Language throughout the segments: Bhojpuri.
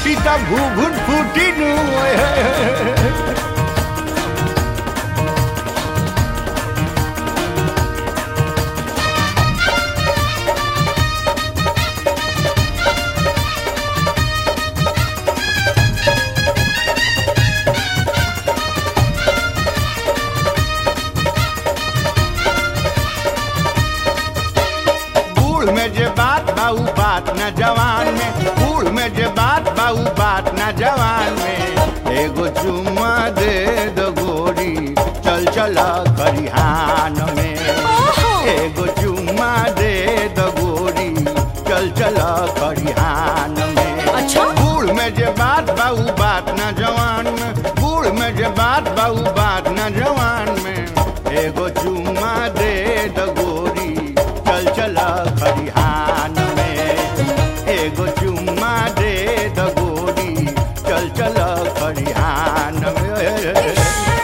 फूटी त घुघुट फूटी नु ओए होए होए। बूढ़ में जे बात बाऊ बात न जवान में बूढ़ में जे बात बाऊ बात न जवान में एगो चुम्मा दे दो गोरी चल चल खरिहान में एगो चुम्मा दे दो गोरी चल चल खरिहान में अच्छा बूढ़ में जे बात बाऊ बात न जवान में बूढ़ में जे बात बाऊ बात न जवान में एगो चुम्मा दे द गोरी चल चल खरिहान में एगो चुम्मा दे द गोरी चल चल खरिहान में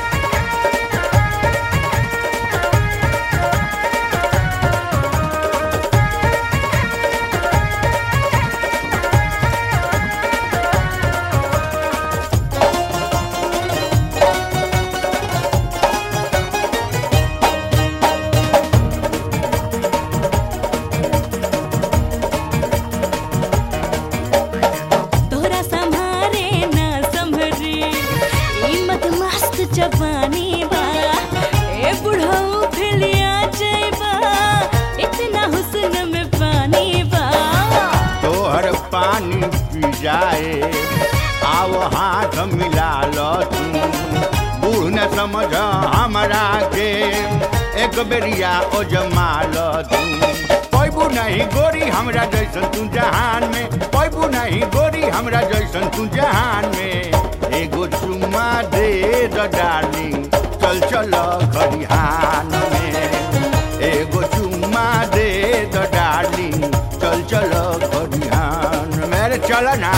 तोरा संभारे न संभरी ई मत मस्त जवानी बा ए बुढ़ऊ फिलिया जइबा इतना हुस्न में पानी बा तोहर पानी पी जाए आओ हाथ मिला लो तू बूढ़ न समझ हमरा के एक बेरिया ओ जमा लो तू पैबू नहीं गोरी हमरा जैसन तू जहान में पैबू नहीं गोरी हमरा जैसन तू जहान में एगो चुम्मा दे द डार्लिंग चल चल खरिहान में एगो चुम्मा दे द डार्लिंग चल चल खरिहान मेरे चल ना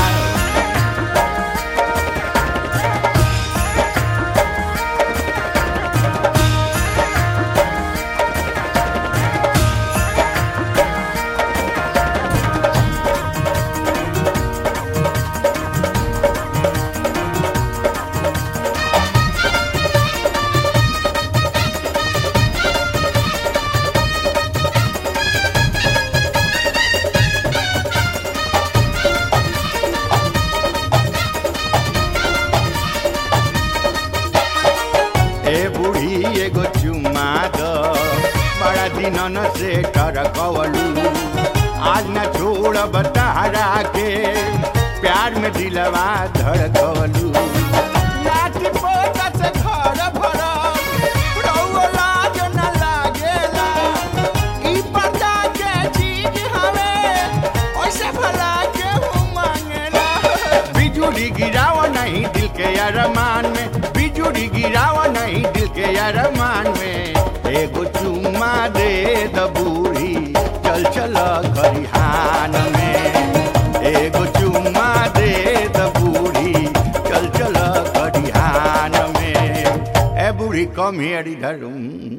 ए बूढ़ी एगो चुम्मा द बड़ा दिनन से टरकवलू आज न छोड़ब तहरा के प्यार में दिलवा धड़कवलू लाठी पोता से घर भरल, रउआ लाज न लागेला। ई पता के चीज हवे, ओइसे भला केहू मांगेला। बिजुली गिराव नहीं दिल के अरमान में बिजुली गिराव नहीं दिल के अरमान में एगो चुम्मा दे द बूढ़ी चल चल खरिहान में एगो चुम्मा दे द बूढ़ी चल चल खरिहान में ए बूढ़ी कम हियर इधर